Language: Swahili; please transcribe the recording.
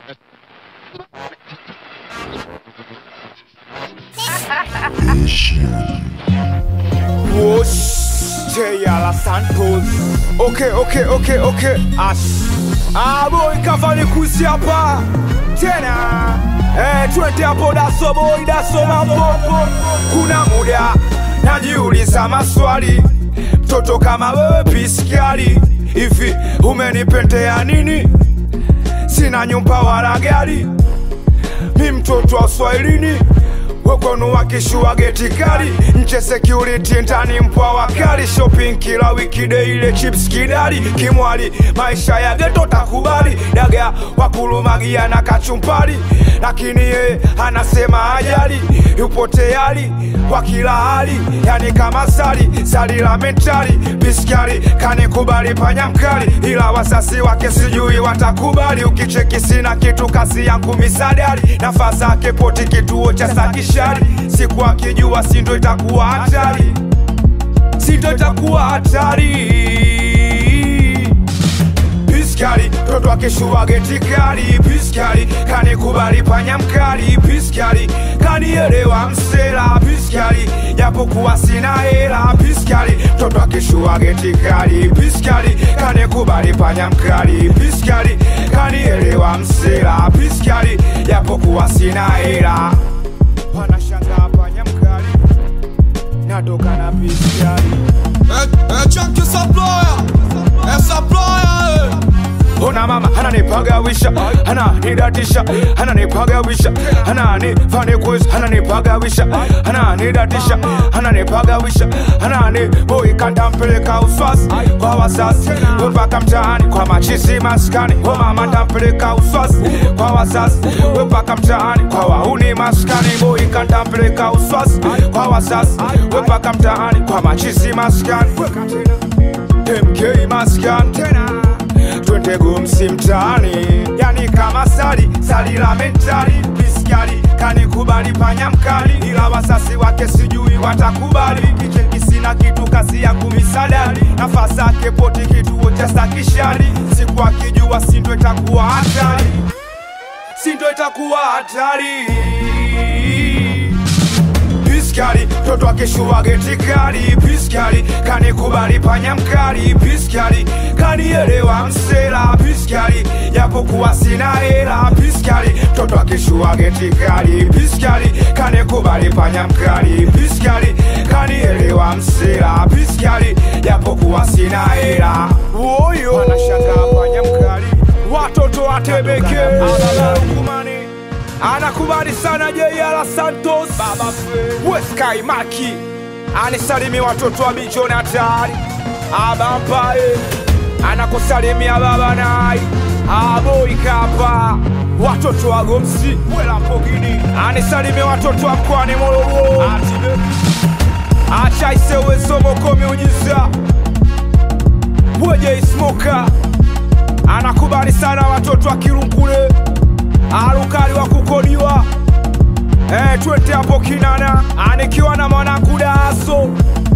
Whoosh, J.R. Santos. Okay, okay, okay, okay. Ash. Ah, boy, kafani kusi hapa tena. Eh, twende hapo daso boy, daso mambo. Kuna muda najiuliza maswali, mtoto kama wewe piskali hivi, umenipendea nini? Sina nyumba wala gari, mi mtoto wa Uswahilini wekwenu wakishua geti kali nche security ndani mpwa wakali shopping kila wiki deile chips kidali kimwali maisha ya geto takubali daga wakulumagia na kachumpali lakini yeye anasema ajali yupo tayari kwa kila hali yani kama sali sali la mentali biskari kanikubali panya mkali ila wasasi wake sijui watakubali ukicheki sina kitu kasi yangu misadari nafasi yake poti kituo cha sakishari siku akijua sindo itakuwa hatari sindo itakuwa hatari piskali toto akishua geti kali piskali kanikubali panya mkali piskali kanielewa msela piskali japokuwa sina hela piskali toto akishua geti kali piskali kanikubali panya mkali piskali kanielewa msela piskali japokuwa sina hela wanashangaa panya mkali natoka na piskali É, é Jack Saploya, é Saploya, Ona mama ananipagawisha ananidatisha ananipagawisha ananifanikwisha ananipagawisha ananidatisha ananipagawisha anani boy kantampeleka uswasi kwa wasasi mpaka mtaani kwa machisi maskani o mama ntampeleka uswasi kwa wasasi mpaka mtaani kwa wauni maskani boy kantampeleka uswasi kwa wasasi mpaka mtaani kwa machisi maskani MK maskani tena twende gumsi mtaani, yani kama sali sali la mentali piskali kanikubali panya mkali, ila wasasi wake sijui watakubali. Kicheki sina kitu kazi yangu misadari, nafasi yake poti kituo cha sakishari, siku akijua sindo itakuwa hatari, sindo itakuwa hatari piskali toto akishua geti kali piskali kanikubali panya mkali piskali kanielewa msela piskali japokuwa sina hela piskali toto akishua geti kali piskali kanikubali panya mkali piskali kanielewa msela piskali japokuwa sina hela woyo wanashangaa panya mkali watoto watebeke alalalukumani anakubali sana J.R. Santos Weskai Maki anisalimi watoto wa Bijoni hatari abampae anakusalimia baba nai aboi kapa watoto wa Gomsi wela mpogini anisalimi watoto wa mkoani Morogoro acha isewe somo komiujiza weje ismoka anakubali sana watoto wa Kirungule arukali wa kukodiwa eh, twende hapo kinana anikiwa na mwanangu daso